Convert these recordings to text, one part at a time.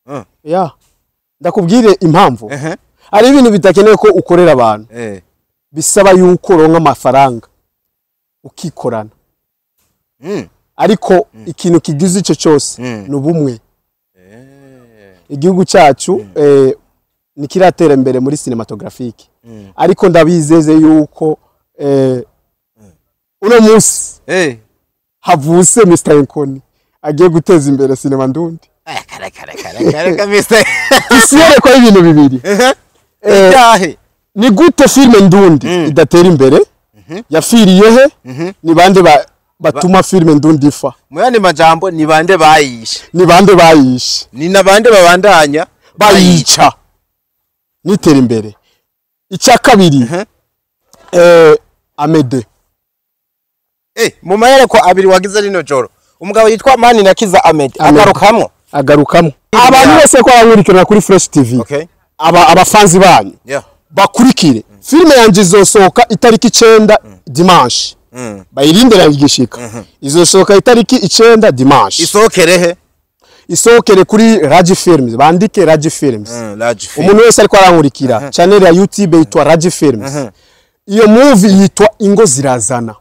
Mm. ya ndakubwire impamvu Ehe. hari ibintu bidakenewe ko ukorera abantu Eh. bisaba yuko uronka amafaranga ukikorana Mm. ariko ikintu kigize icyo cyose Mm. ni ubumwe Eh. igihugu cyacu eh, ntikiratera imbere muri cinematographique Mm. ariko ndabizeze yuko eh, uno munsi Eh. havuse Mr Nkoni agiye guteza imbere sinema ndundi Eh, kare kare kare kare kamiste. isi yerekwa y'ibintu bibiri Ehe. Eh, Icyahe. ni gute filime ndundi Mm. idatera imbere yafiriye he Mhm. ni bande ba- batuma filime ndundi ifa Mu yandi majambo ni bande bayishe. ni bande bayishe Ni na bande babandanya bayica nitera imbere icya kabiri Mhm. eh, amede Eh, mu mayereko abiri wagize rino joro. Umugabo yitwa Mani Nakiza Ahmed Ahmed. agarukamwo. agarukamo abantu bose ko barankurikirana kuri fresh tv Okay. aba abafanzi banyu Yeah. bakurikire filime yanjye izosohoka itariki icenda dimanche Mm. bayirindira igishika izosohoka itariki icenda dimanche Isokere he? isohokere kuri Raji Films bandike Raji Films Mm, large film. umuntu wese ariko arankurikira channel ya YouTube yitwa Raji Films iyo movie yitwa Ingo Zirazana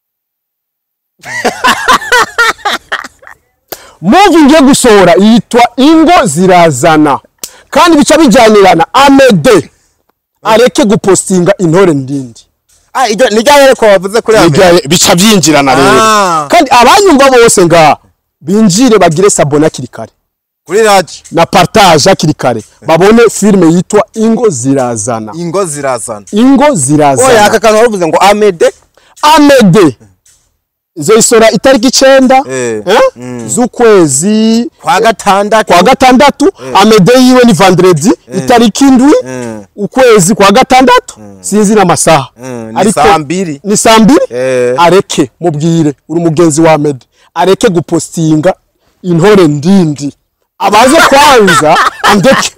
movie ngiye gusohora yitwa Ingo Zirazana kandi bica bijyanirana Amede areke gupostinga intore ndindi Ah, iryo ni ryareko wavuze kuri Ahmed. Bijya- bica byinjirana rero Ah. kandi abanyumva bose ngaha binjire bagire sabona hakiri kare Kuri large. na partage hakiri kare babone filime yitwa Ingo Zirazana Ingo zirazana. Ingo Oya Zirazana aka kantu wavuze ngo Ahmed. Amede izoyisora itariki icenda Eh. eh, z'ukwezi Kwa gatandatu. kwa gatandatu Amede yiwe ni vendredi itariki indwi Mm. ukwezi kwa gatandatu sinzi n'amasaha Mm, ni saa mbiri. ni saa mbiri Eh. areke mubwire uri umugenzi wa Amede areke gupostinga intore ndindi abaze kwanza andeke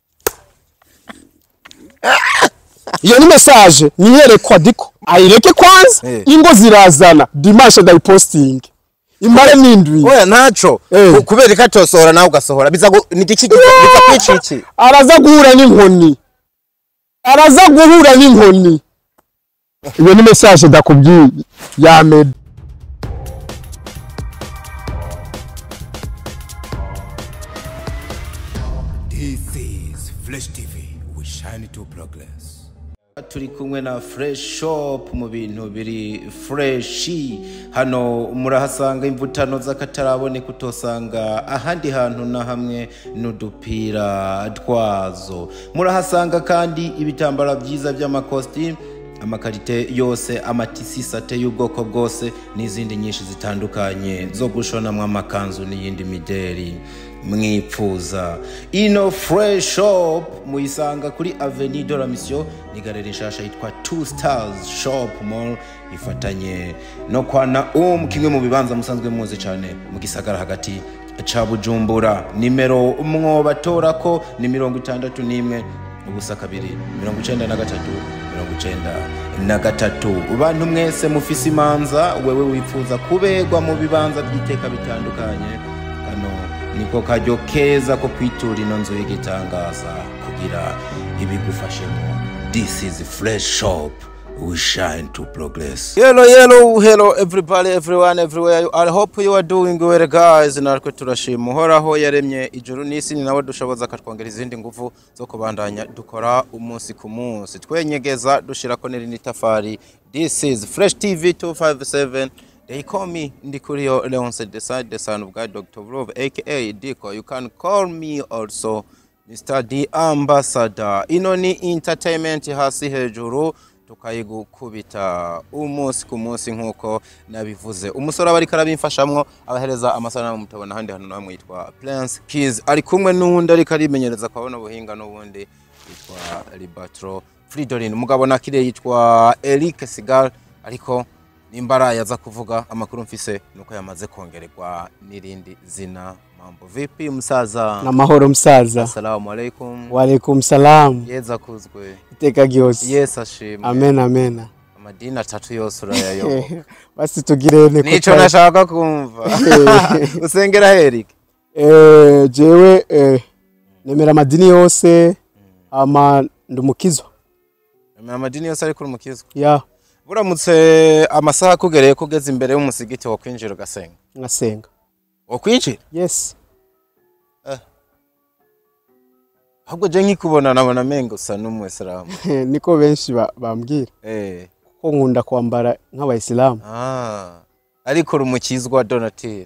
iyo ni message niyerekwa diko ayireke kwanza Eh. ingo zirazana dimanche ndayipostinge imare n'indwi Oya ntaco. Eh. Ku- Kubera ko atosohora nawe ugasohora. Biza gu- ni iki biza kwica iki? araza guhura n'inkoni araza guhura n'inkoni iyo ni message ndakubwiye ya Ahmed This is Flash TV. We shine to progress. turi kumwe na fresh shop mu bintu biri freshi hano murahasanga imvutano z'akataraboneka utosanga ahandi hantu na hamwe n'udupira twazo murahasanga kandi ibitambara byiza by'amakositimu amakarite yose amatisi sate y'ubwoko bwose n'izindi nyinshi zitandukanye zo gushonamwo amakanzu n'iyindi mideri mwipfuza ino fresh shop muyisanga kuri avenue de la mission ni galeri nshasha yitwa two stars shop mall ifatanye no kwa naum kimwe mu bibanza musanzwe muzi cyane mu gisagara hagati ca bujumbura nimero mwobatora ko ni mirongo itandatu n'imwe ubusa kabiri mirongo icenda na gatatu mirongo icenda na gatatu bantu mwese mufise imanza wewe wifuza kuberwa mu bibanza by'iteka bitandukanye kano niko karyo keza ko kwitura ino nzu y'igitangaza kugira ibigufashemo this is fresh shop we shine to progress hello hello hello everybody everyone everywhere you are I hope you are doing well guys natwe turashima uhoraho yaremye ijuru n'isi ni nawe dushoboza akatwongera izindi nguvu zo kubandanya dukora umunsi ku munsi twenyegeza dushirako n'irindi tafari this is fresh tv 257 They call me Ndikurio Leonce Desai, the son of God, Dr. Love, aka Diko. You can call me also Mr. The Ambassador. Ino ni entertainment hasi hejuru tukayigukubita umunsi ku munsi nk'uko nabivuze umusore aba ariko arabimfashamwo abahereza amasanamu mutabona ahandi hantu namwe yitwa Prince Kids ari kumwe n'uwundi ariko arimenyereza kwabona ubuhinga n'ubundi yitwa Libatro Fridolin umugabo nakire yitwa Eric Sigal ariko nimba yaza kuvuga amakuru mfise nuko yamaze kongererwa n'irindi zina mambo vipi msaza namahoro musaza assalamu alaikum walaikum salam yeza kuzwe iteka ryose yes ashimwe amen amen amadini atatu yose urayayoboka basi tugire ne nico nashaka kumva usengera Eric eh jewe eh nemera amadini yose ama ndumukizwa amadini yose ari kuri umukizwa ya buramutse amasaha akugereye ko ugeze imbere y'umusigiti wo kwinjira ugasenga ngasenga wo kwinjira yes ahubwo je nkikubona nabona mengo usa n'umuyisilamu niko benshi ba- bambwira eh ko nkunda kwambara nk'abayisilamu ah ariko uri umukizwa donatire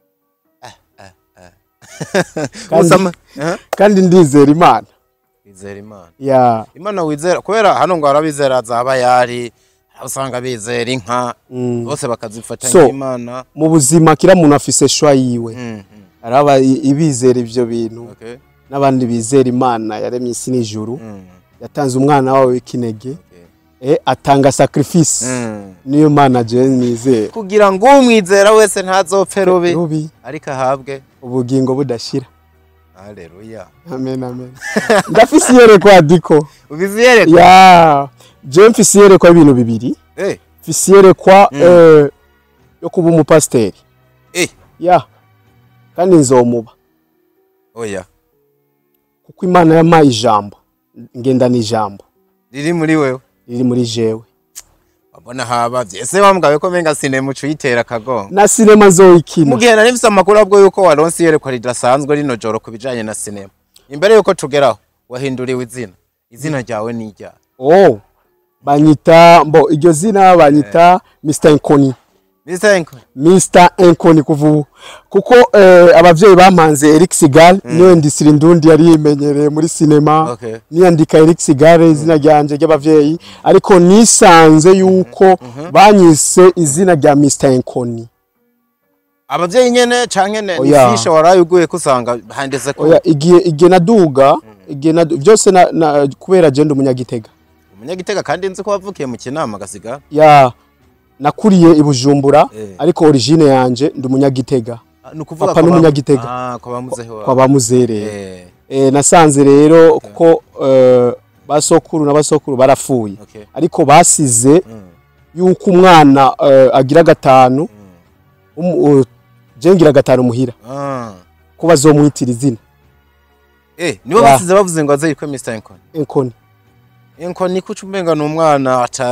Kandi- Usama- Eh? kandi ndizera imana wizera imana ya imana wizera kubera hano ngo harabizera za bayari aho usanga bizera inka mm. bose bakazifata So- nk'imana mu buzima kira muntu afise shwa yiwe Mm, mm, araba i- ibizera ivyo bintu okay. n'abandi bizera imana yaremye isi n'ijuru Mm, yatanze umwana wawe w'ikinege okay. eh, atanga sacrifice Mm. niyo mana jewe nizera kugira ngo umwizera wese ntazopfe rubi rubi ariko ahabwe ubugingo budashira haleluya amen amen ndafise iyerekwa diko ubizi yereka ya jewe mfise iyerekwa y'ibintu bibiri eh mfise iyerekwa eh, yo kuba umupasiteri eh ya kandi nzomuba oya kuko imana yampaye ijambo ngendana ijambo riri muri wewe riri muri jewe wabona habavye ese bambwaye ko menga sinema ucuyitera akagongo na sinema nzoyikina mugihe nari mfise amakuru abwo yuko waronse iyerekwa ridasanzwe rino joro ku bijanye na sinema imbere yuko tugeraho wahinduriwe izina izina ryawe ni iryawe oh banyita mbo iryo zina banyita Mr Nkoni Mr. Enko Mr Nkoni kuva ubu kuko eh, abavyeyi bampanze Eric Sigal niwe ndisira indundi yari yimenyereye muri sinema Okay. niyandika Eric Sigal izina ryanje ry'abavyeyi ariko nisanze yuko banyise izina rya Mr Nkoni abavyeyi nyene canke ne Oya. nifisha waraye uguye kusanga handitse ko oya igihe igihe naduga igihe nadu byose na, na kubera je ndi umunyagitega umunyagitega kandi nzi ko wavukiye mu kinama gasiga ya nakuriye i Bujumbura Eh. ariko origine yanje ndi umunyagitega ni ukuvuga Papa ko ba- n'umunyagitega. ah ko bamuzeho kwa bamuzereye eh eh, nasanze rero kuko eh, basokuru na basokuru barapfuye okay ariko basize Mm. yuko umwana eh, agira gatanu um, uh, je ngira gatanu muhira ah ko bazomwitira izina eh nibo Ya. basize bavuze ngo azayitwe Mr. Enko Nkoni Enko ni kuca umenga ni umwana ata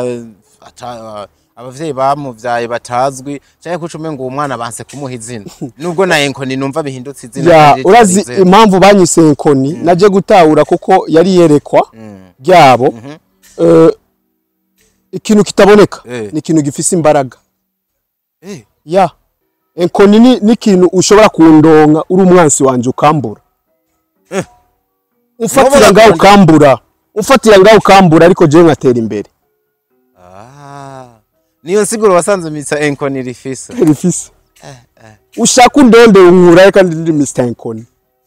ata abavyeyi bamuvyaye batazwi cyangwa kuca umenga uwo mwana banse kumuha izina nubwo na Enko ni numva bihindutse izina ya kandi urazi ritarize. impamvu banyise Nkoni naje gutahura kuko yari yerekwa Mm. ryabo eh, ikintu kitaboneka Eh. ni ikintu gifise imbaraga eh ya enkoni ni ni ikintu ushobora kundonka uri umwansi wanje ukambura umfatira Wowe ngaho urakunda- ukambura umfatira ngaho ukambura ariko jewe nkatera imbere ah niyo nsiguro wasanze Mr. Enko ni rifise rifise ushaka undonde unkuraye kandi ndi Mr Enkoni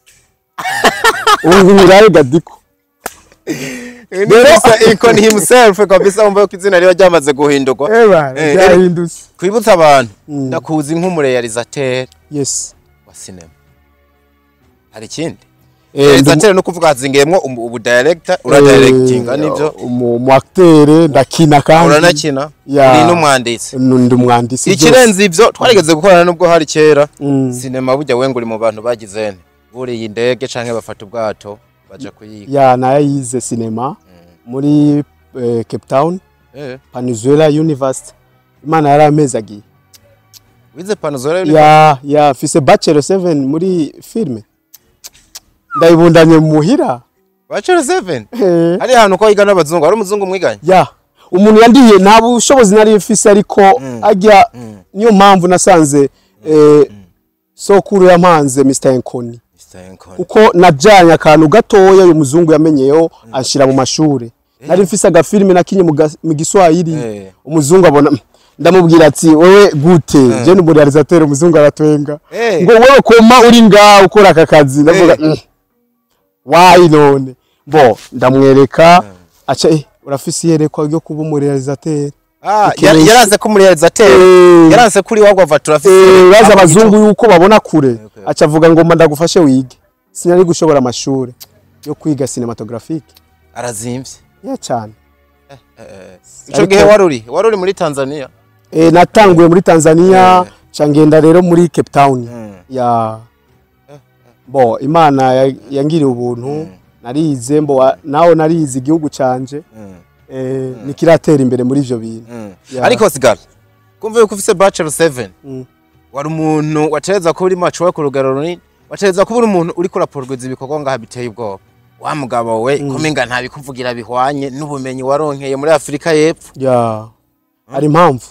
unkuraye gadiko rero Mr. Enko ni himself kabisa umva ko izina riba ryamaze guhindurwa eba Eh, byahindutse kwibutsa abantu ndakuzi nk'umurealisateur yes wa cinema hari ikindi Eh, realisateur no kuvuga hazingiyemwo ubu ubu director ura directinga nivyo umu umu acteur ndakina kandi uranakina Ya. uri n'umwanditsi ndi umwanditsi byose. ikirenze ivyo twarigeze gukorana nubwo hari kera Mm. sinema burya wenga uri mu bantu bagize nte buriye indege canke bafata ubwato baja kuyiga ya nayize sinema muri eh, Cape Town eh Peninsula University imana yari amezi agiye wize panozora ya ya fise bachelor 7 muri filme ndayibundanye muhira bachelor 7 Eh, hari ahantu ko yiga n'abazungu hari umuzungu mwiganye ya umuntu yandiye nta bushobozi nari mfise ariko ajya niyo mpamvu nasanze eh, sokuru yampanze Mr Nkoni Mr. Enko kuko najanye akantu gatoya uyu muzungu yamenyeyeho anshira mu mashure nari mfise agafilime nakinye mu ga- mu giswahili Eh. umuzungu abona "Mm." ndamubwira ati wewe gute je ni umurealisateur umuzungu aratwenga Eh. ngo wewe koma uri ngaho ukora aka kazi ndavuga Eh. "Mm, wayi none bo ndamwereka aca eh urafise iyerekwa ryo kuba umurealisateur ah Ikintu- yar- yaranze ko umurealisateur Eh. yaranze kuri wagwa vatura Eh, baza abazungu yuko babona kure okay. aca avuga ngo mba ndagufashe wige sinari gushobora amashuri yo kwiga cinematographique arazimvye ya cyane ico Ariko- gihe waruri waruri muri Tanzania e, natanguye muri Tanzania Eh. ca ngenda rero muri Cape Town Mm. ya bo imana ya- yangiriye ubuntu narize mbo wa- nawe narize igihugu canje eh, nikiratera imbere muri ivyo bintu Ya. ariko sigara kumva yuko ufise bachelor 7 Mm. wari umuntu watereza kuba uri macu we ku rugero runini watereza kuba uri umuntu uri kurapurwiza ibikorwa ngaha biteye ubwoba wa mugabo we kumenga ntabikuvugira bihwanye n'ubumenyi waronkeye muri afurika y'epfo ya hari impamvu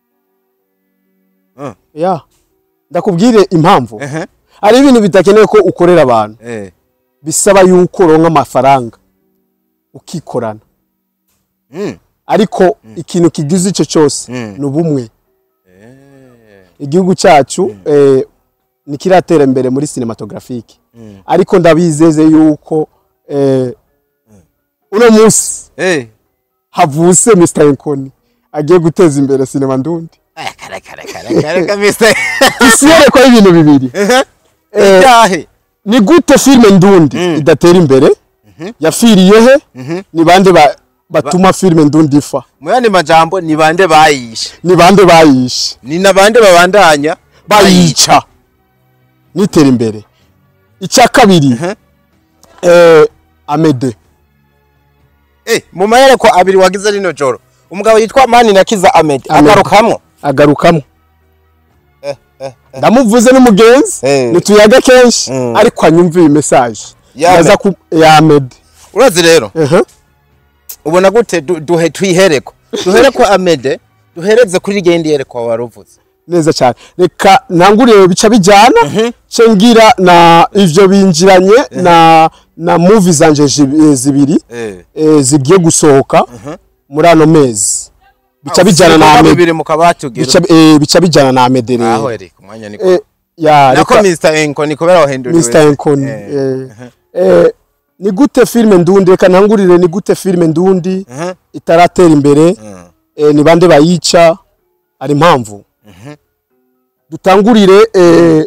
Mm. ya ndakubwire impamvu Ehe. hari ibintu bidakenewe ko ukorera abantu Eh. bisaba yuko uronka amafaranga ukikorana Mm. ariko ikintu kigize icyo cyose Mm. ni ubumwe igihugu cyacu eh, ntikiratera imbere muri cinematographique ariko ndabizeze yuko eh, uno munsi Eh. havuse Mr Enkoni agiye guteza imbere sinema ndundi Aya, kare kare kare kare kabisa isi yerekwa y'ibintu bibiri Eh, Icyahe. ni gute filime ndundi idatera imbere yafiriye he ni bande ba- batuma filime ndundi ifa mu yandi majambo ni bande bayishe ni bande bayishe ni na bande babandanya bayica nitera imbere icya kabiri eh, amede Eh, mu mayereko abiri wagize rino joro umugabo yitwa mani na kiza ahmed Ahmed. agarukamwo agarukamo ndamuvuze n'umugenzi Eh. nituyaga kenshi Mm. ariko anyumva iyi message Ya Yaza Ahmed. ku ya amede urazi rero Ehe. ubona gute du- duhe twihereko duhereko amede duhereze kuri gendi yerekwa waruvuze neza cyane reka ntangurire bica bijyana ce ngira na ivyo binjiranye na na movie zanje zi- zibiri eh, zigiye gusohoka muri ano mezi bica bijyana na Ahmed bibiri mu kabati ugira bica eh, bica bijyana na Ahmed rero aho eri ku mwanya niko Eh, ya nako reka Mr Enko ni kubera wahinduriwe Mr Enkoni Eh. eh, eh, ni gute filime ndundi reka ntangurire ni gute filime ndundi Mhm. itaratera imbere Mm. eh, ni bande bayica hari impamvu dutangurire eh,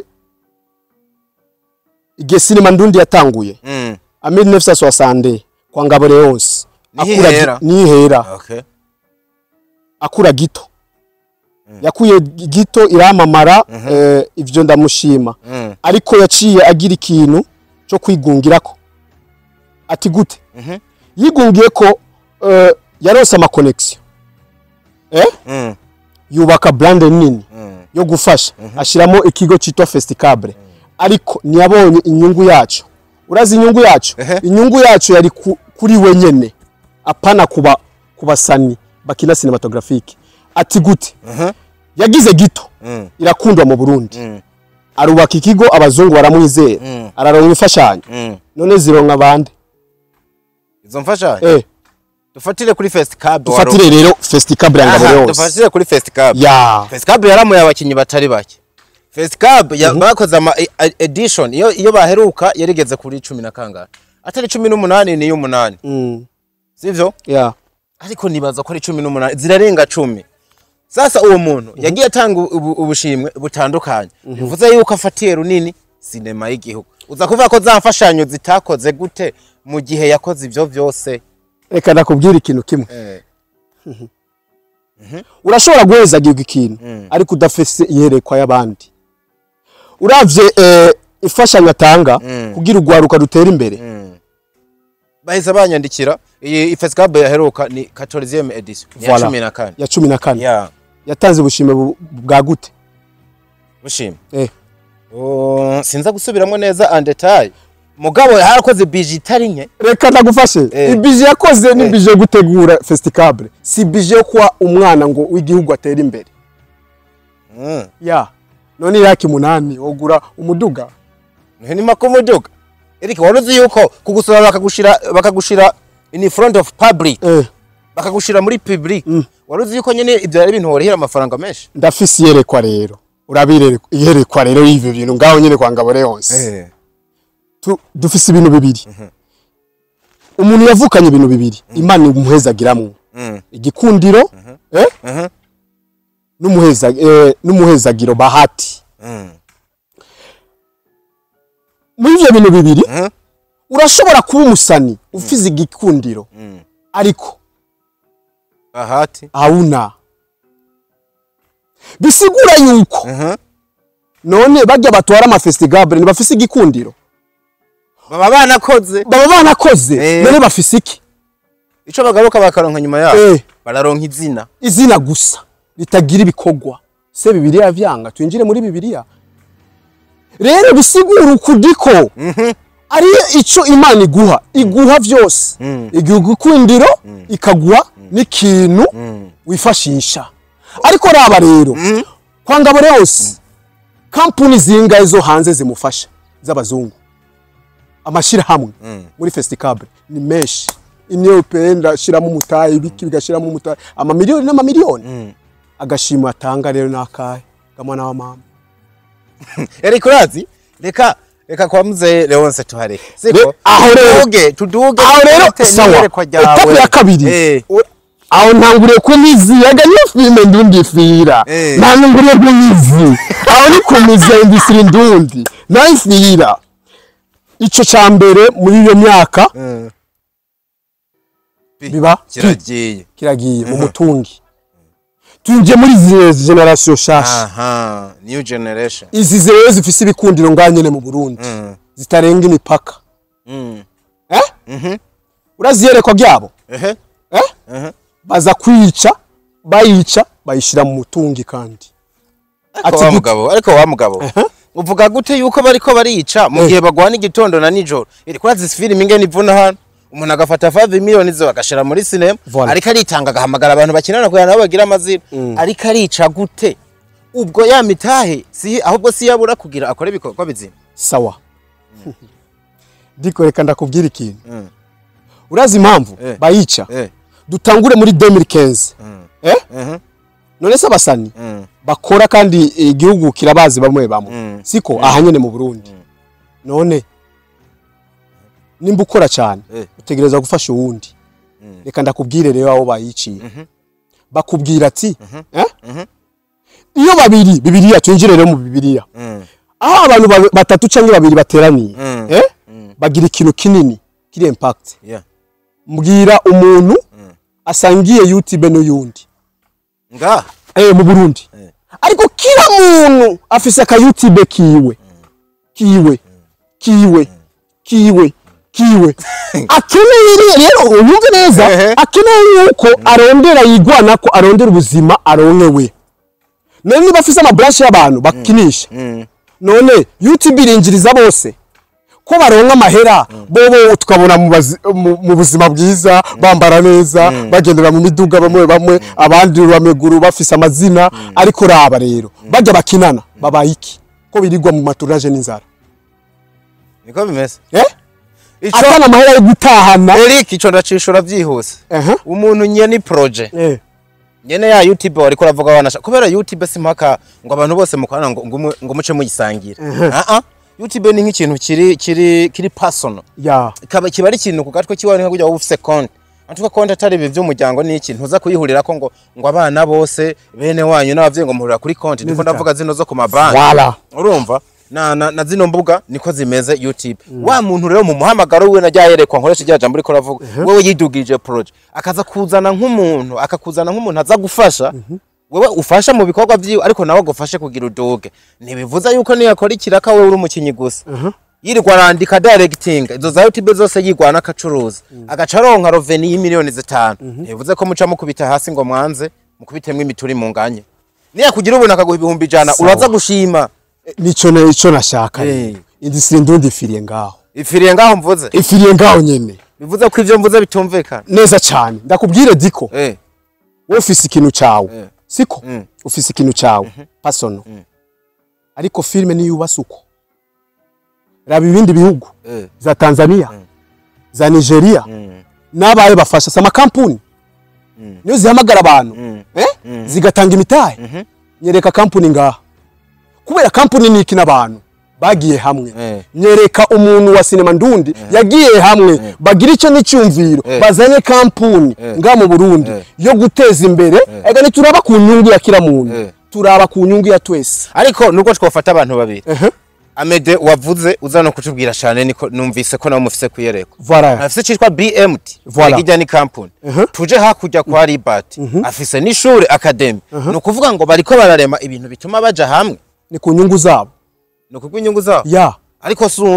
igihe sinema ndundi yatanguye Mm. a 1960 kwa ngabo leonce Nihihera. nihera Okay. akura gito yakuye gito iramamara eh, ivyo ndamushima Mm. ariko yaciye agira ikintu cyo kwigungirako ati gute Mhm. yigungiye ko eh, yarose amakonegisiyo eh? Mm. yubaka brande nini Mm. yo gufasha ashyiramo ikigo cyitwa festicable ariko ntiyabonye inyungu yacu urazi inyungu yacu Ehe. inyungu yacu yari ku, kuri we nyene apana kuba kubasani bakina cinematographique ati gute Mhm. yagize gito Mm. irakundwa mu Burundi Mm. arubaka ikigo abazungu baramwizera Mm. araronka imfashanyo Mm. none zironka bande izo mfashanyo eh dufatire kuri First Cab dufatire rero festicable ya ngabo Aha, yose dufatire kuri First Cab ya First Cab yaramuye abakinyi batari bake First Cab ya- bakoze ama e- e- edition iyo iyo baheruka yarigeze kuri 10 na kangahe atari 18 ni y'umunani mm. sivyo ya ariko nibaza ko ari 18 zirarenga 10 sasa uwo muntu yagiye atanga ubu- ubushimwe butandukanye bivuze yuko afatiye runini sinema y'igihugu uza kuvuga ko za mfashanyo zitakoze gute mu gihe yakoze ivyo vyose reka nakubwira ikintu kimwe eh. urashobora guhezagirwa ikintu ariko udafise iyerekwa y'abandi uravye eh, imfashanyo atanga kugira urwaruka rutera imbere bahise banyandikira iyi ifescab yaheruka ni 14e edition ya Voilà. 14 ya cumi na kane ya yatanze ubushime bu- bwa gute bushima eh. Oh, sinza gusubiramo neza en detail mugabo harakoze bije itari nke reka ndagufashe Eh. ibije yakoze ni Eh. bije yo gutegura festicable si bije yo kuba umwana ngo w'igihugu atera imbere Mm. ya none iraki munani wogura umuduga ni makumuduga erike waruzi yuko kugusura bakagushira bakagushira in front of public eh. bakagushira muri public waruzi yuko nyene ibyo ari ibintu worihera amafaranga menshi ndafise iyerekwa rero urabire iyerekwa rero y'ivyo bintu ngaho nyene kwa ngabo yose tu, dufise ibintu bibiri umuntu yavukanye ibintu bibiri imana imuhezagiramwo Mm. igikundiro eh? Mhm. n'umuheza eh, n'umuhezagiro bahati Mm. muri ivyo bintu bibiri Mhm. urashobora kuba umusani ufize igikundiro Mm. ariko bahati hauna bisigura yuko Mhm. none bajya batwara amafestigable ntibafise igikundiro baba banakoze baba banakoze Eh. none bafise iki ico bagaruka bakaronka nyuma yabo Eh. bararonka izina izina gusa ritagira ibikorwa se bibiliya vyanga twinjire muri bibiliya rero bisigura ukudiko ari ico imana iguha iguha vyose iguha igikundiro ikaguha n'ikintu wifashisha ariko raba rero kwa ngabo yose kampuni zingahe zo hanze zimufasha z'abazungu amashirahamwe muri festicable ni menshi union européenne ndashiramo umutahe ibiki bigashiramo umutahe amamiliyoni n'amamiliyoni agashimo atanga rero nakahe gamwana wa mama Eric urazi reka reka kwa mzee Leonce tuhareke Re- siko aho rero- tuduge tuduge aho rero dufate sawa n'iyerekwa ryawe. etapu ya kabiri eh u- aho ntanguriye kumiziyaga niyo filime ndundi fira Eh. ntanguriye kumizi aho ni kumizi ya industry ndundi nayo fira ico ca mbere muri iyo myaka biba kiragiye kiragiye mu mutungi twinjiye muri izi generation shasha aha new generation izi zero zifise ibikundiro ngaha nyene mu Burundi zitarenga imipaka Mm. eh urazi iyerekwa ryabo ehe eh baza kwica bayica bayishira mu mutungi kandi ariko Ati wa gute? mugabo ariko wa mugabo uvuga gute yuko bariko barica mu Eh. gihe bagwana igitondo na nijoro iri kuri azi film ingene ivuna hano umuntu agafata 5 miliyoni zo agashira muri cinema Voilà. ariko aritanga agahamagara abantu bakinana kugira nabo bagira amazina ariko arica gute ubwo ya mitahe si ahubwo si yabura kugira akore ibikorwa bizima sawa ndiko reka ndakubwira ikintu Mm. urazi impamvu Eh. bayica eh dutangure muri 2015 eh mhm none se abasani mm. bakora kandi igihugu kirabazi bamwe bamwe Mm. siko aha nyene mu Burundi none nimba ukora cyane Eh. utegereza gufasha uwundi reka ndakubwire rero abo bayiciye bakubwira ati eh? iyo babiri bibiliya twinjire rero mu bibiliya Mm. aho abantu ba- batatu cyangwa babiri bateraniye Mm. eh? bagira ikintu kinini kiri impact yeah mbwira umuntu asangiye youtube n'uyundi nga eh, mu Burundi ariko kila muntu afise aka youtube kiwe kiwe kiwe kiwe kiwe akeneye rero rero unyumve neza Ehe. akeneye yuko arondera yigwana ko arondera ubuzima aronke we none niba afise amabranche y'abantu bakinisha none youtube irinjiriza bose ko baronka amahera bobo tukabona mu bazi- mu- mu buzima bwiza bambara neza bagendera mu miduga bamwe bamwe abandi bameguru bafise amazina ariko raba rero bajya bakinana babaye iki ko birirwa mu maturage n'inzara niko bimeze eh ico atana amahera yo gutahana Eric ico ndacishura byihuse Ehe. umuntu nyene projet eh nyene ya YouTube wariko uravuga wanasha kubera YouTube simpaka ngo abantu bose mukorana ngo ngo umwe- ngo muce muyisangira ah ah YouTube ni nk'ikintu kiri kiri kiri personal ya kaba kiba ari ikintu ku gatwe kiwawe nka kujya ufise konti antuka konti atari ibi by'umuryango ni iki ntuza kuyihurira ko ngo ngo abana bose bene wanyu n'abavyeyi ngo muhurira kuri konti ndiko Neza ndavuga zino zo ku mabanki wala urumva na, na, na zino mbuga niko zimeze youtube wa muntu rero mu muhamagaro wiwe najya yerekwa nkoresha rya jambo uriko uravuga wewe yidugije project akaza kuzana nk'umuntu akakuzana nk'umuntu aza gufasha wewe ufasha mu bikorwa vyiwe ariko nawe agufashe kugira uduge ntibivuza yuko niyakora ikiraka wewe uri umukinyi gusa yirirwa arandika directing izo za youtube zose yigwana akacuruza agaca aronka roveni y'imiliyoni zitanu ntibivuze ko muca mukubita hasi ngo mwanze mukubitemwo imituri mu nganye niyakugira ubuntu akaguha ibihumbi ijana Sawa. uraza gushima nico ne ico nashaka Eh. industrie ndundi ifiriye ngaho ifiriye ngaho mvuze ifiriye ngaho nyene bivuze ko ivyo mvuze bitumvikana neza cyane ndakubwire diko eh wowe ufise ikintu cyawe Eh. siko Mm. ufise ikintu cyawe pasono ariko filime niyo yubatse uko raba ibindi bihugu eh za tanzania za nigeria n'abaye bafasha sama kampuni niyo zihamagara abantu eh? zigatanga imitahe nyereka kampuni ngaha kubera kampuni ni iki n'abantu bagiye hamwe Eh. nyereka umuntu wa sinema ndundi yagiye hamwe bagira icyo n'icyumviro Eh. bazanye kampuni nga mu burundi Eh. yo guteza imbere ega ntituraba ku nyungu ya kila muntu Eh. turaba ku nyungu ya twese ariko nubwo twofata abantu babiri Ehe. amede wavuze uza no kutubwira cyane niko numvise ko nawe mufise kuyereka Voilà. afise citwa BMT Voilà. kijya ni company tuje hakurya kwa Ribat afise n'ishuri academy ni ukuvuga ngo bariko bararema ibintu bituma baja hamwe ni ku nyungu zabo ni ukubwo inyungu zabo ya ariko si umwe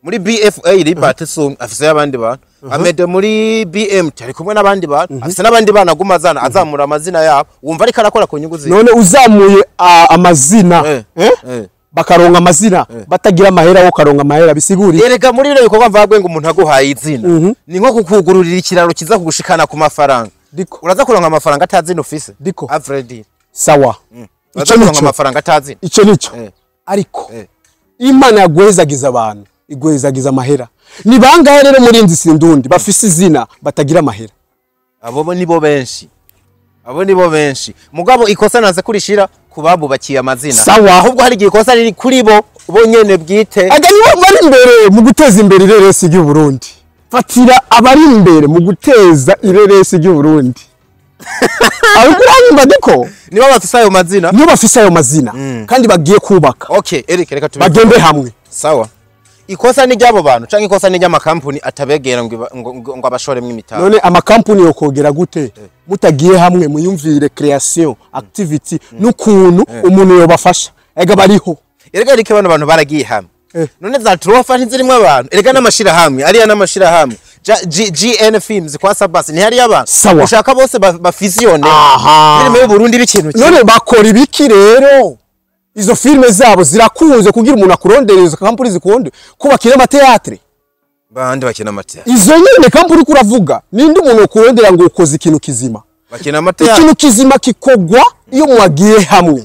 muri bfa libert sung afise y'abandi bantu amede muri bmt ari kumwe n'abandi bantu afise n'abandi bana aguma azana azamura amazina yabo wumva ariko arakora ku nyungu ziwe none uzamuye ah, amazina Eh, eh? eh. bakaronka amazina batagira amahera wo karonka amahera bisiguriye erega muri bino bikorwa mvagwe ngo umuntu aguhaye izina ni nko kukugururira ikiraro kiza kugushikana ku mafaranga Diko. uraza kuronka amafaranga atazina ufise Diko. avredi sawa uraza ico kuronka nico amafaranga atazina ico nico Eh. ariko Eh. imana yagwezagiza abantu igwezagiza amahera ni bangahe rero muri inzi sindundi bafise izina batagira amahera abo bo nibo benshi abo nibo benshi mugabo ikosa naze kurishira ku babubakiye amazina Sawa. ahubwo hari igihe ikosa riri kuri bo bo nyene bwite aga nibo bari imbere mu guteza imbere ireresi ry'u Burundi fatira abari imbere mu guteza ireresi ry'u Burundi ariko uranyumva diko nibo bafise ayo mazina niyo bafise ayo mazina kandi bagiye kubaka okay Eric reka tubi bagende hamwe sawa ikosa ni ry'abo bantu canke ikosa ni ry'amakampuni atabegera ngo iba- ngo- ngo ngo abashoremwo imitahe none amakampuni yokogera gute mutagiye hamwe muyumvire creation activity n'ukuntu umuntu yobafasha ega bariho erega Eric bano bantu baragiye hamwe Eh. none za trofa ntizirimwo abantu erega n'amashirahamwe ariya n'amashirahamwe Ja- G- GN Films kwa Sabas ni hariya abantu Sawa. ushaka bose ba- bafisiyone Aha. filime y'u Burundi b'ikintu kimwe none bakora ibiki rero izo filime zabo zirakunze kugira umuntu akurondere izo kampuni zikunde kubakira amateatre bandi bakina amateatro izo nyene kampuni uriko uravuga ninde umuntu ukurondera ngo ukoze ikintu kizima bakina amateatro ikintu kizima kikogwa iyo mwagiye hamwe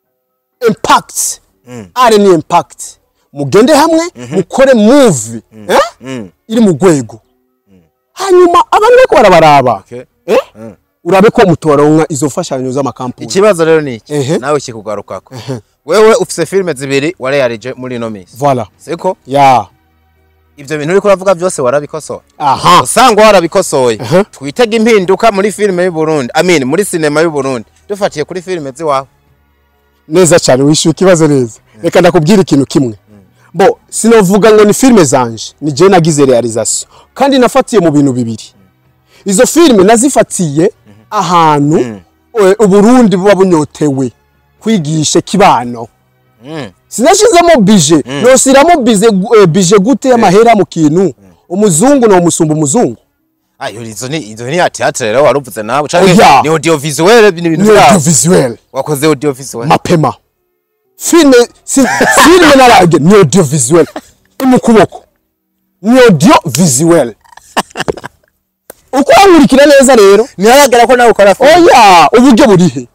impact are ni impact mugende hamwe mukore movie eh? iri mu rwego hanyuma abantu bariko barabaraba Okay. eh? urabe ko mutoronka izo mfashanyo z'amakampuni ikibazo rero ni iki Ehe. nawe kikugarukako wewe ufise filime zibiri wareyarije muri ino minsi voilà siko ya ivyo bintu uriko uravuga byose warabikosoye aha usanga warabikosoye Ehe. twitega impinduka muri filime y'u Burundi amin muri sinema y'u Burundi dufatiye kuri filime ziwawe neza cyane wishyuye ikibazo neza reka ndakubwira ikintu kimwe bo sinovuga ngo ni filime zanje ni je nagize realization kandi nafatiye mu bintu bibiri izo filime nazifatiye ahantu eh, uburundi buba bunyotewe kwigisha kibano sinashizemo bije nosiramo bize gu- eh, bije gute y'amahera mu kintu umuzungu no musumba umuzungu ayo izo ni izo ni ya theatre rero waruvuze nawe canke Oya. ni audiovisuel ni ibintu ni byawe audiovisuel wakoze audiovisuel mapema filime si, filime narage ni audiovisuel imu kuboko ni audiovisuel uko wankurikira neza rero ntihagaragara ko nawe ukora filime oya uburyo burihe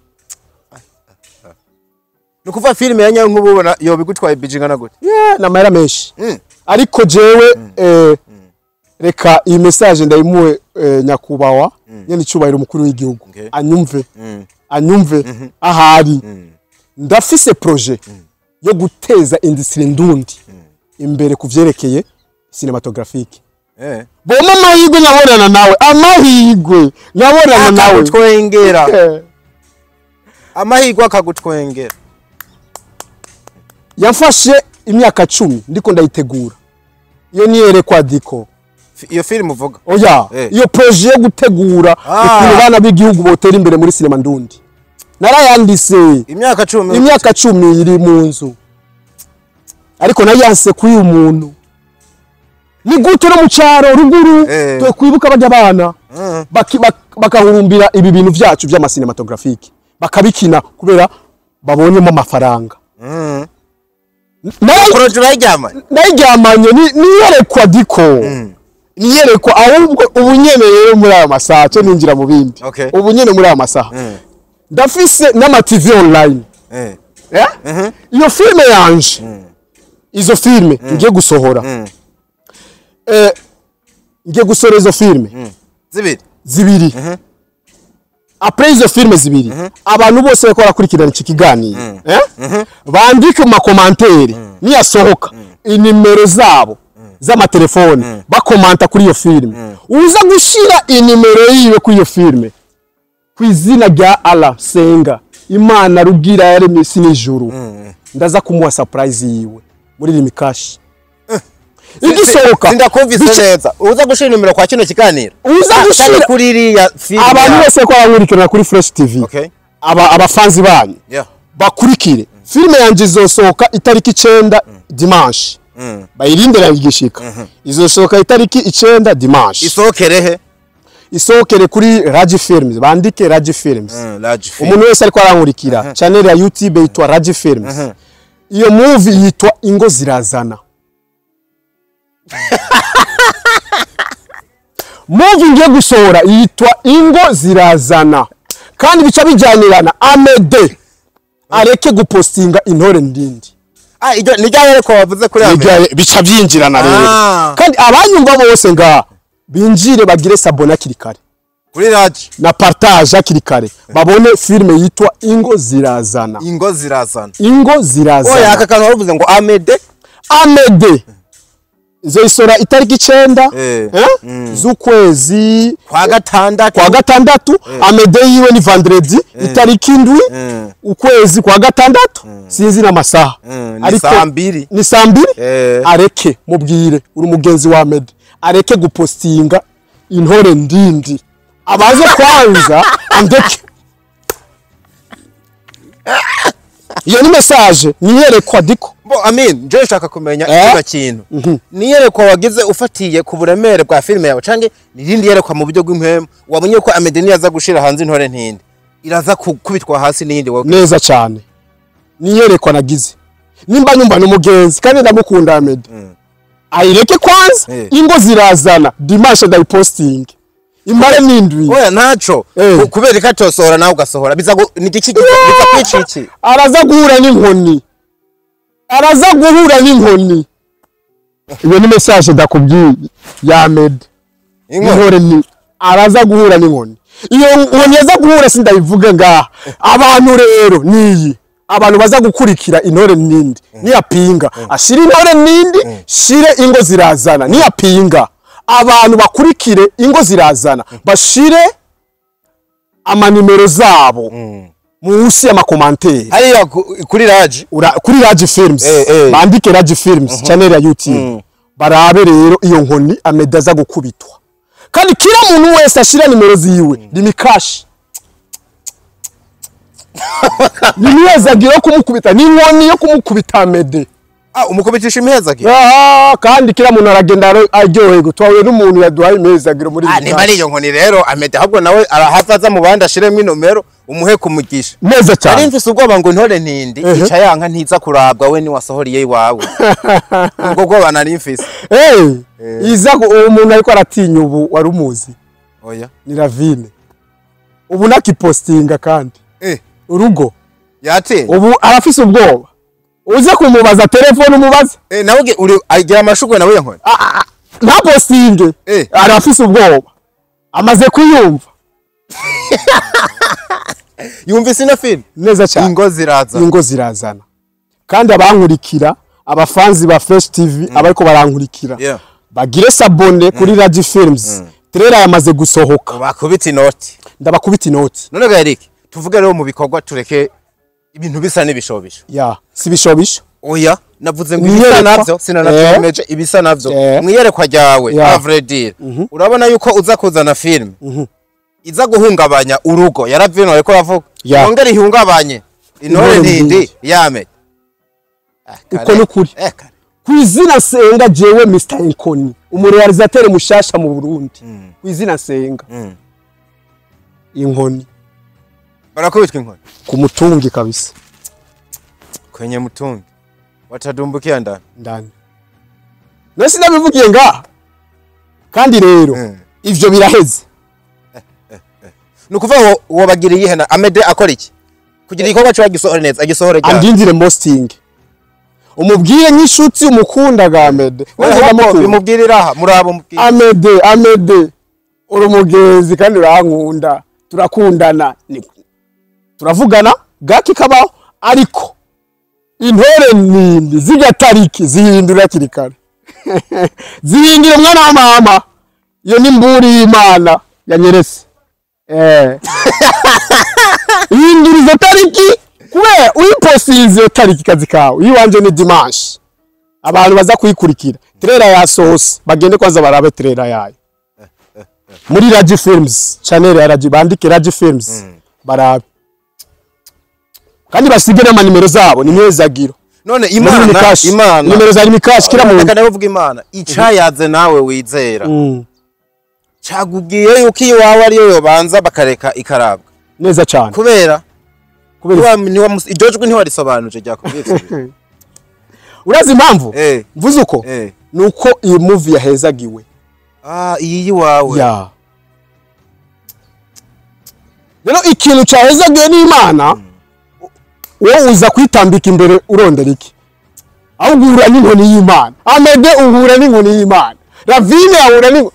ni ukuvuga filime ya nyayo nk'ubu ubona yoba igutwaye bije ingana gute yeah, ni amahera menshi Mm. ariko jewe eh, reka iyi message ndayimuwe eh, nyakubahwa nyene icubahiro umukuru w'igihugu Okay. anyumve anyumve ahari ndafise projet yo guteza industrie ndundi imbere ku vyerekeye cinematographique eh boma amahirwe nkabonana nawe amahirwe nkabonana nawe akagutwengera Eh, amahirwe akagutwengera yamfashe imyaka cumi ndiko ndayitegura iyo niyerekwa diko Fi- iyo filime uvuga oya Eh. iyo projet yo gutegura Ah. ukuntu abana b'igihugu botera imbere muri sinema ndundi narayandise imyaka cumi imyaka cumi iri mu nzu ariko nayanse kuri uyu muntu ni gute no mu cyaro ruguru Eh. twe kwibuka bajya abana Mm. baki- bak- bagahurumbira ibi bintu byacu by'amasinematografike bakabikina kubera babonyemo amafaranga Mm. Nayo- poroje urayiryama nayiryamanye ni- niyerekwa diko niyerekwa ahubwo ubu nyene rero muri aya masaha cyo ninjira mu bindi Okay. ubu nyene muri aya masaha Mm. ndafise n'ama TV online eh Eh? iyo filime yanje izo filime ngiye gusohora Eh, ngiye gusohora izo filime zibiri zibiri apres izo filime zibiri abantu bose bariko barakurikirana iki kiganiro eh? bandike mu makomantere niyasohoka inimero zabo z'amatelefone bakomanta kuri iyo filime uza gushira inimero yiwe kuri iyo filime ku izina rya ala senga imana rugira yaremye isi n'ijuru ndaza kumuha surprise yiwe muri rimikashi igisohoka sindakumvise bice- neza uza gushira nimero kwa kino kiganiro uza Cyane gushira kuri iriya filime abantu yawe. bose ko barankurikirana kuri fresh tv okay aba abafanzi banyu yeah bakurikire filime yanjye izosohoka itariki icenda dimanche bayirindira igishika izosohoka itariki icenda dimanche isohokere he isohokere kuri Raji Films bandike Raji Films large film umuntu wese ariko arankurikira channel ya YouTube yitwa Raji Films iyo movie yitwa Ingo Zirazana movie ngiye gusohora yitwa Ingo Zirazana kandi bica bijyanirana Amede areke gupostinga intore ndindi ah iryo ni ryari ko wavuze kuri ame Bijya- bica byinjirana rero Ah. kandi abanyumva bose ngaha binjire bagire sabona hakiri kare kuri large na partage hakiri kare babone filime yitwa Ingo Zirazana ingo zirazana Ingo oya Zirazana aka kantu waruvuze ngo amede Amede izoyisora itariki icenda Eh. eh, z'ukwezi kwa gatandatu kwa gatandatu amede yiwe ni vendredi itariki indwi Mm. ukwezi kwa gatandatu sinzi n'amasaha Mm, ni saa mbiri. ni saa mbiri Eh. areke mubwire uri umugenzi wa amede areke gupostinga intore ndindi abaze kwanza andeke iyo ni message niyerekwa diko bo amin nje nshaka kumenya Eh? kino kintu niyerekwa wagize ufatiye ku buremere bwa filime yawe canke nirindi yerekwa mu buryo bw'impemu wabonye ko amede niyaza gushira hanze intore ntindi iraza kubitwa hasi n'iyindi wowe neza cyane niyerekwa nagize nimba nyumva n'umugenzi kandi ndamukunda Ahmed ayireke kwanza Eh. ingo zirazana dimanche ndayipostinge imare n'indwi oya ntaco Eh. Ku- kubera ko atosohora nawe ugasohora biza gu- ni igiki giza biza kwica iki araza guhura n'inkoni araza guhura n'inkoni iyo ni message ndakubwiye ya Ahmed Inkoni? inkore ni araza guhura n'inkoni iyo nkoni yaza guhura sindayivuga ngaha abantu rero niyi abantu baza gukurikira intore nindi niyapinga ashire intore nindi shire ingo zirazana niyapinga abantu bakurikire ingo zirazana bashire amanimero zabo munsi y'amakomanteri hariya ku- kuri raji Ura- kuri Raji Films Eh, eh. bandike Raji Films channel ya YouTube barabe rero iyo nkoni ameda aza gukubitwa kandi kila muntu wese ashira nimero ziwe limikashi nimwezagira yo kumukubita n'inkoni yo kumukubita amede ah umukubitisha imihezagi Ah, kandi kila muntu aragenda aro- aryoherwa twahuye n'umuntu yaduhaye imezagiro muri ah iyi nimba ari kashi. iyo nkoni rero amede ahubwo nawe arahava aza mu bandi ashiremo inomero umuhe kumugisha neza nari cyane mfise ubwoba ngo intore ntindi Ehe. ica yanka ntiza kurabwa we niwasohoriye iwawe ubwo bwoba nari mfise hey, iza gu- uwo muntu ariko aratinya ubu wari umuzi oya ni Ravine ubu nakipostinga kandi eh urugo yatinye ubu arafise ubwoba uze kumubaza telefone umubaze eh nawe uge- uri agira amashugwe nawe iyo nkoni nta postinge Eh. arafise ubwoba amaze kuyumva yumvise ino film neza cyane ingo ziraza ingo zirazana kandi abankurikira abafanzi ba Fresh TV abariko barankurikira Yeah. bagire sabone kuri Raji Films trailer yamaze gusohoka bakubita inoti ndabakubita inoti none ga Eric tuvuge rero mu bikorwa tureke ibintu bisa n'ibishobisho ya sibishobisho oya navuze ngo Mwiyerekwa. ibisa navyo sinanavyemeje ibisa navyo Eh. mwiyerekwa ryawe Yeah. a vrai dire urabona yuko uza kuzana film iza guhungabanya urugo yaravino ariko ravuga Yeah. yongera ihungabanye intore Intore ntindi ntindi. yame uko ni ukuri eh kare ku izina senga jewe Mr Inkoni umurealizateur mushasha mu Burundi ku izina senga inkoni barakubitwa inkoni ku mutungi kabisa kwenye mtungi watadumbukia ndani ndani nasi nabivugiye ngaha kandi rero Mm. ivyo biraheze ni ukuvuga ngo wabagiriye ihena amede akora iki kugira igikorwa cyo agisohore neza agisohore ryari andindire posting umubwire nk'inshuti umukunda ga Amede Nanjye ndamukunda. bimubwirira aha murabo mubwire Amede Amede uri umugenzi kandi urankunda turakundana Ni- turavugana gake kabaho ariko intore nindi zijya tariki zihindura hakiri kare zihindura umwana wa mama iyo ni mburi y'imana yanyeretse eh hindura izo tariki kubera uyiposize iyo tariki kazi kawe iyiwanje ni dimanche abantu baza kuyikurikira trailer yasohose bagende kwanza barabe trailer yayo muri Raji Films channel ya Raji bandike Raji Films barabe kandi basige n'amanimero zabo ni mwezagiro none Muri imana Mikashi. imana nimero za mikashi kira muntu reka ndavuga imana icayaze nawe wizera Mm, cagubwiye yuko iwawe ariyo yobanza bakareka ikarabwa neza cyane kubera kubera Ntiwa- ntiwamus- iryo jwi ntiwarisobanuje ryakubwiye ivyo bintu. urazi impamvu Eh, mvuze uko eh. ni uko iyi movie yahezagiwe Ah, iyi yiwawe ya rero ikintu cyahezagiwe n'imana wowe uza kwitambika imbere urondera iki aho uhura n'inkoni y'imana amede uhura n'inkoni y'imana ravine ahura n'inkoni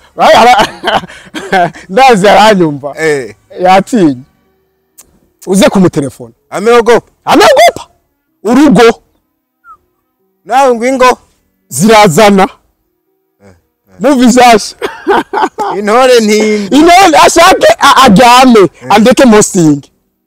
ndazi aranyumva Eh, yatinye uze kumutelefona ameogopa amegopa urugo nawe ngwingo zirazana muvi zasha intore ntindi inone ashake a- aryame andeke mostingi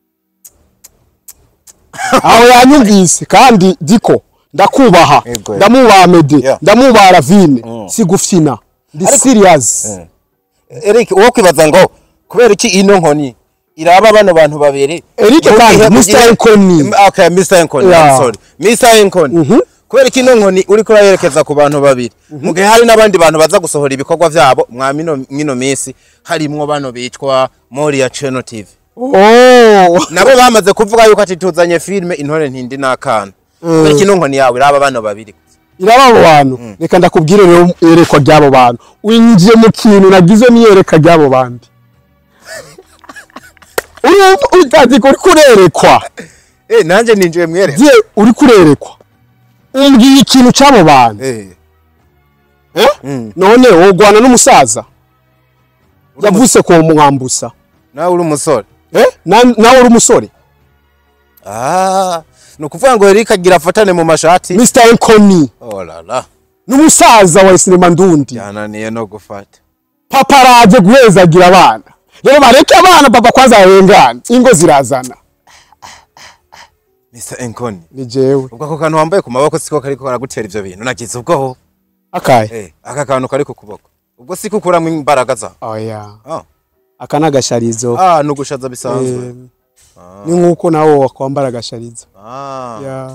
aho yanyumvise kandi diko ndakubaha Yego. ndamubaha mede Yeah. ndamubaha ravine sigufina ndi serious Eric uwo kwibaza ngo kubera iki ino nkoni iraba bano bantu babiri Eric Mu kandi, gihe- mu Mr. gihe- Nkoni. okay Mr. Nkoni Yeah. I'm sorry Mr. Nkoni kubera iki ino nkoni uriko urayerekeza ku bantu babiri mu gihe hari n'abandi bantu baza gusohora ibikorwa vyabo mwa mino mino minsi harimwo bano bitwa Moria Channel TV oh nabo bamaze kuvuga yuko ati tuzanye filme intore ntindi n'akana kubera iki ino nkoni yawe iraba bano babiri iraba abo bantu reka ndakubwire rero iyerekwa ry'abo bantu winjiye mu kintu nagize n'iyereka ry'abo bandi urumva utazi ko uri kurerekwa eh nanje ninjiye mwere je uri kurerekwa umbwiye ikintu cy'abo bantu eh Eh? Mm. none wogwana n'umusaza yavuse ku mwambusa nawe uri umusore Eh? Na- nawe uri umusore Ah, ni ukuvuga ngo Eric agira afatane mu mashati. mr enkoni Oh la la, n'umusaza wa sinema ndundi yananiye no gufata. papa araje guhezagira abana rero bareke abana papa kwanza arengana ingo zirazana Mr. Enkoni. ni jewe Ubwo ako kantu wambaye ku maboko siko kariko karagutera ivyo bintu. Nagize ubwoho. akaye Eh, aka kantu kari ku kuboko. Ubwo siko ukuramwo imbaraga za. oya Ah, aka ni agasharizo ah nugushaza bisanzwe. Eh, ni nk'uko nawe wakwambara agasharizo Ah. Ya.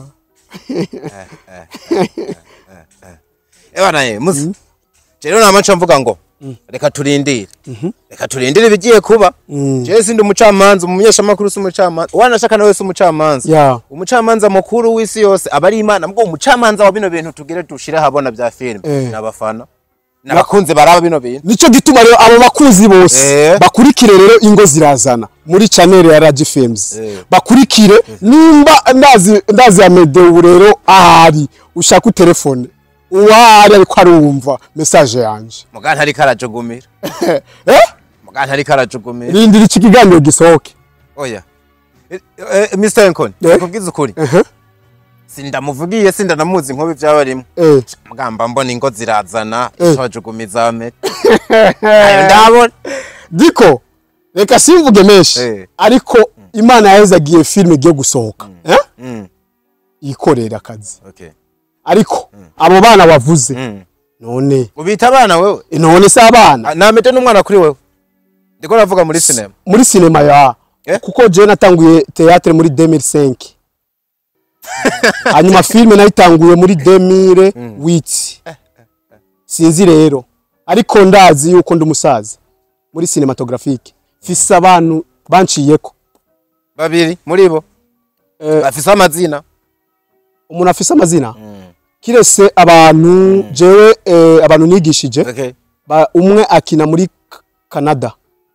Ewa naye, muzi. Rero nama nca mvuga ngo reka turindire. Reka turindire ibigiye kuba. Mm. Je sindi umucamanza, umumenyeshamakuru si umucamanza. Wanashaka nawe si umucamanza. ya umucamanza mukuru w'isi yose aba ari imana mbwo umucamanza wa bino bintu tugire dushire habona bya filime Eh. n'abafana n'abakunzi baraba bino bintu nico gituma rero abo bakuzi bose Eh. bakurikire rero ingo zirazana muri channel ya Raji Films Eh. bakurikire nimba ndazi ndazi ya Medeu rero ahari ushaka utelefone uwari ariko arumva message yanje mugana ntari karajugumira eh mugana ntari karajugumira rindira iki kiganiro gisohoke oya Eh, eh, Mr. Enkoni Eh. kubwiza ukuri ehe sindamuvugiye sindanamuzi nkubi byabarimo eh mugamba mbona ingo zirazana Eh. itojugumiza amete ayo ndabona diko reka simvuge menshi Eh. ariko imana yahezagiye filime igiye gusohoka eh Mm, yikorera akazi okay ariko abo bana bavuze Mm. none ubita abana wewe none se abana Ah, namete n'umwana kuri wewe ndiko navuga muri sinema muri sinema ya Eh? kuko je natanguye théâtre muri 2005 hanyuma filme nayitanguye muri 2008 sinzi rero ariko ndazi yuko ndi umusaza muri cinematographique fise abantu banciyeko babiri muri bo Eh. bafise amazina umuntu afise amazina kirese abantu jewe eh, abantu nigishije okay ba, umwe akina muri K- Canada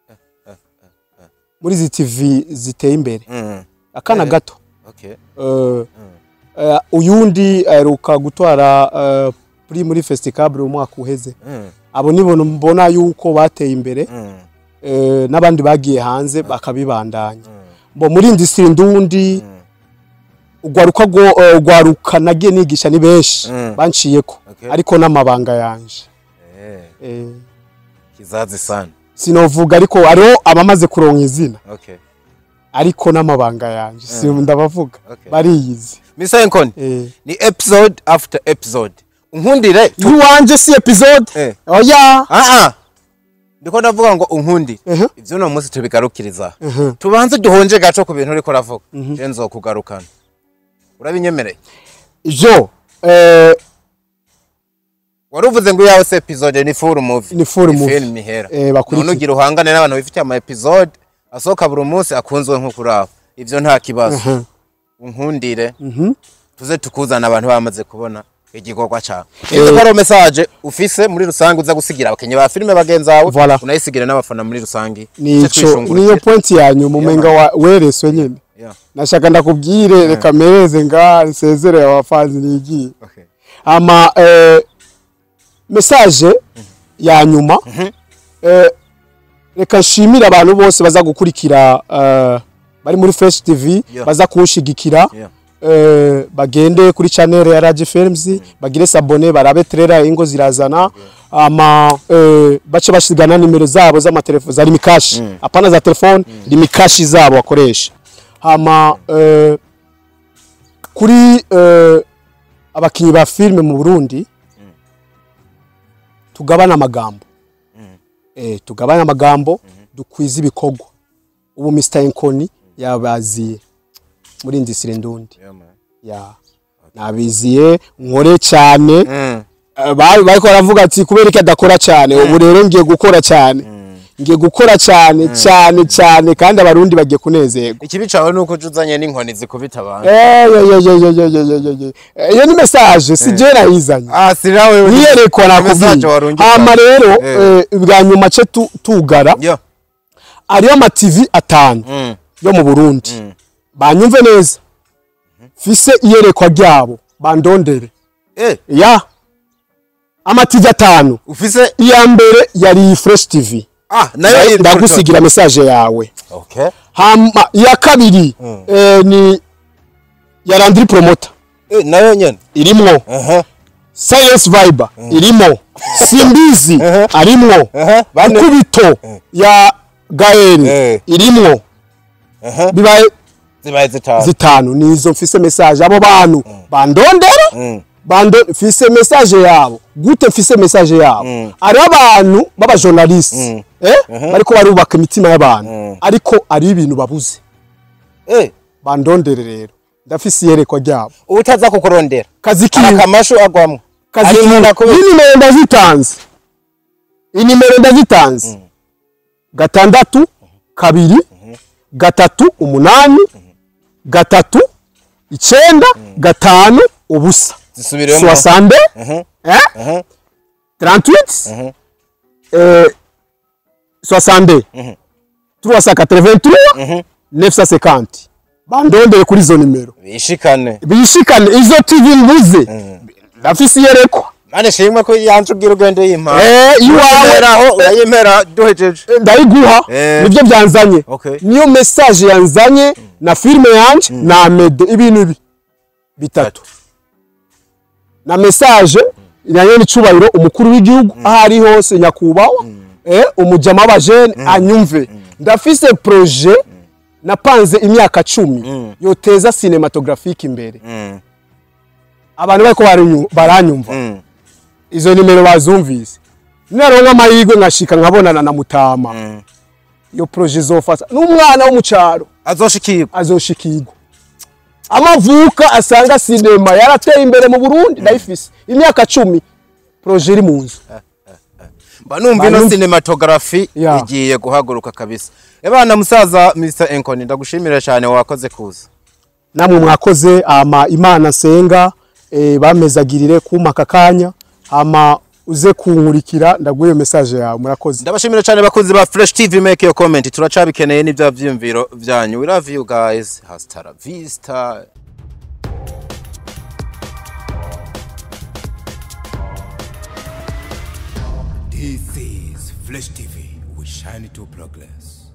muri zi TV ziteye imbere Mm. akana Eh. gato Okay. Eh, eh, uyundi aheruka gutwara eh, pri muri festicable umwaka uheze Mm. abo nibo mbona yuko bateye imbere Mm. eh, n'abandi bagiye hanze bakabibandanya bo muri industry ndundi ugwaruka rwo eh, ugwaruka nagiye nigisha ni benshi Mm. banciyeko Okay. ariko n'amabanga yanje Eh, eh, kizazi sana. sinovuga ariko hariho abamaze kuronka izina Okay. ariko n'amabanga yanje si ndabavuga Okay. bariyizi Mr. Enkoni, eh. ni episode after episode. Unkundire. tu- iwanje si episode Eh. oya Ah ah. Ndiko ndavuga ngo unkundire. Ehe. Ivyo no munsi tubigarukiriza. Ehe. Tubanze duhonje gato ku bintu uriko uravuga. Je nzokugarukana. Urabinyemereye? ivyo eh, wari uvuze ngo iyawe se episode ni full movie Ni full Ni movie. film ihera Eh, bakurikira. none ugira uhangane n'abantu bifitiye ama episode asohoka buri munsi akunzwe nko kuraba ivyo nta kibazo unkundire tuze tukuzana abantu bamaze kubona igikorwa cawe ivyo ko ari message ufise muri rusange uza gusigira abakenyi ba filime bagenzi bawe Voilà. unayisigire n'abafana muri rusange nico twishungurukire. niyo point yanyu mumenga wa wereswe nyene Yeah. nashaka ndakubwire reka mereze nga nsezere abafanzi nigiye Okay. ama eh, message ya nyuma eh, reka nshimire abantu bose baza gukurikira eh, bari muri Fresh TV Yeah. baza kunshigikira Yeah. eh, bagende kuri channel ya Raji Films bagire sabone barabe trailer ingo zirazana ama eh, bace bashigana nimero zabo z'amatelefone za limikashi apana za telefone limikashi zabo bakoresha hama eh, kuri eh, abakinyi ba filime mu Burundi tugabana amagambo eh, tugabana amagambo dukwiza ibikorwa ubu Mr Enkoni yabaziye muri industry ndundi Yeah, man. ya nabiziye nkore cyane Mm. Eh, bari bariko baravuga ati kubera iki adakora cyane ubu rero ngiye gukora cyane ngiye gukora cyane cyane cyane kandi abarundi bagiye kunezerwa ikibi cawe nuko uje uzanye n'inkoni zikubita abantu Eh, ye, ye, ye, ye, ye, ye, ye, ye, ye. Eh, iyo ni message si je nayizanye ah si nawe niyerekwa Message nakubwiye warungika. hama rero Eh. eh, bwa nyuma ce tu- tugara yo ariyo ama TV atanu Mm. yo mu Burundi banyumve neza fise iyerekwa ryabo bandondere eh ya ama TV atanu ufise iya mbere yari iyi Fresh TV ah nayo iri ndagusigira message yawe okay hama iya kabiri eh, ni ya Landry Promoter eh nayo nyene irimwo aha Science Viber irimo Simbizi arimwo aha bane Kubito ya Gael Eh. irimwo aha bibaye zibaye zitanu zitanu nizo mfise message abo bantu bandondera Mm. bando mfise message yabo gute mfise message yabo ari abantu baba journaliste eh bariko barubaka imitima y'abantu ariko ari ibintu babuze eh bandondere rero ndafise iyerekwa ryabo utaza kukurondera kazi kiwe akamashu agwamwo kazi Ari kiwe nkunda kubi- inimero ndazitanze inimero ndazitanze gatandatu kabiri gatatu umunani gatatu icenda gatanu ubusa zisubiremo soixante eh 38 euh 62 383 950 bandondeye kuri izo nimero bishikane bishikane izo TV mbuze ndafise iyerekwa mane shimwe ko yanze ubwira ugende yimpa eh iwawe aho urayimera duhejeje ndayiguha Eh. nibyo byanzanye Okay. niyo message yanzanye na filime yanje na Amede ibintu ibi bitatu na message nayo ni cubahiro umukuru w'igihugu aho ari hose nyakubahwa eh umujama w'abajene anyumve ndafise projet napanze imyaka cumi yoteza cinematographique imbere Mm. abantu bariko baranyu- baranyumva Mm. izo nimero bazumvise naronka amahirwe nkashika nkabonana na mutama iyo projet izofata n'umwana wo mu cyaro azoshikirwa azoshikirwa amavuka asanga sinema yarateye imbere mu Burundi ndayifise imyaka cumi projet iri mu nzu mba numva ino Banumva. cinematography Ya. igiye guhaguruka kabisa ebana musaza Mr Enkoni ndagushimira cyane wakoze kuza namwe mwakoze ama imana nsenga e, bamezagirire kuma aka kanya ama uze kunkurikira ndaguye message yawe murakoze ndabashimira cyane bakunzi ba Fresh TV make your comment turacabikeneye n'ibya vyumviro vyanyu we love you guys hasta la vista This is Flesh TV. We shine to progress.